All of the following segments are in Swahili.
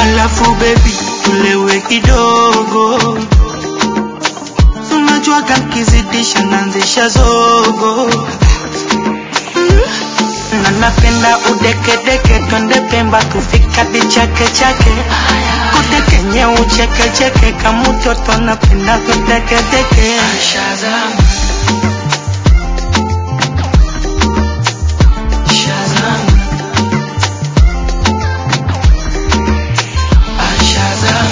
alafu baby tulewe kidogo unajuaga nkizidisha nanzisha zogo na napenda udekedeke twende pemba tufika dichake chake kutekenye uchekecheke kamutoto napenda kutekedeke Shazam Shazam Ah, Shazam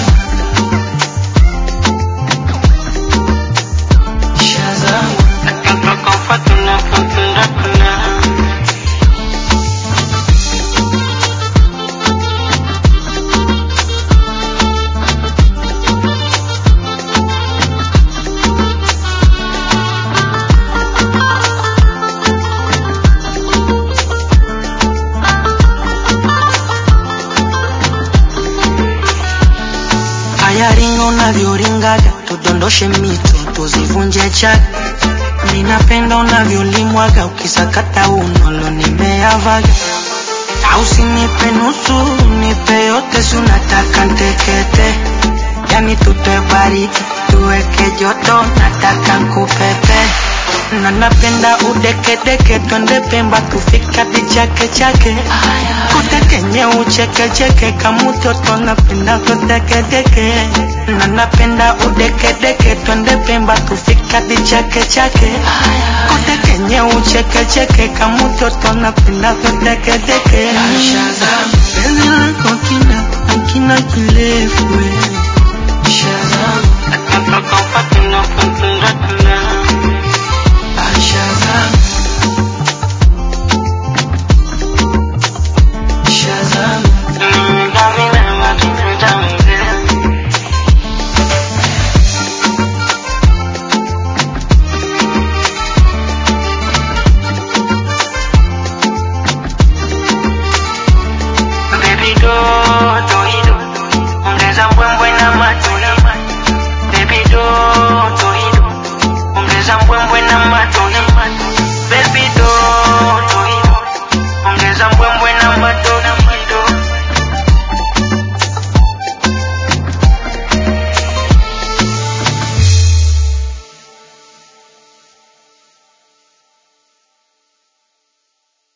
Shazam Haya ringa unavyoringaga, tudondoshe mito tuzivunje chaga. Ninapenda unavyolimwaga, ukisakata unolo nimeavaga. Na usinipe nusu, nipe yote, si unataka ntekete. Yani tutoe baridi, tuweke joto, nataka nkupepe. Na napenda udekedeke, twende Pemba tufika dichake chake kutekenye uchekecheke kamutoto napenda kutekedeke na napenda udekedeke twende Pemba tufika dichake chake kutekenye uchekecheke kamutoto napenda kutekedeke Shazam penzi lako kina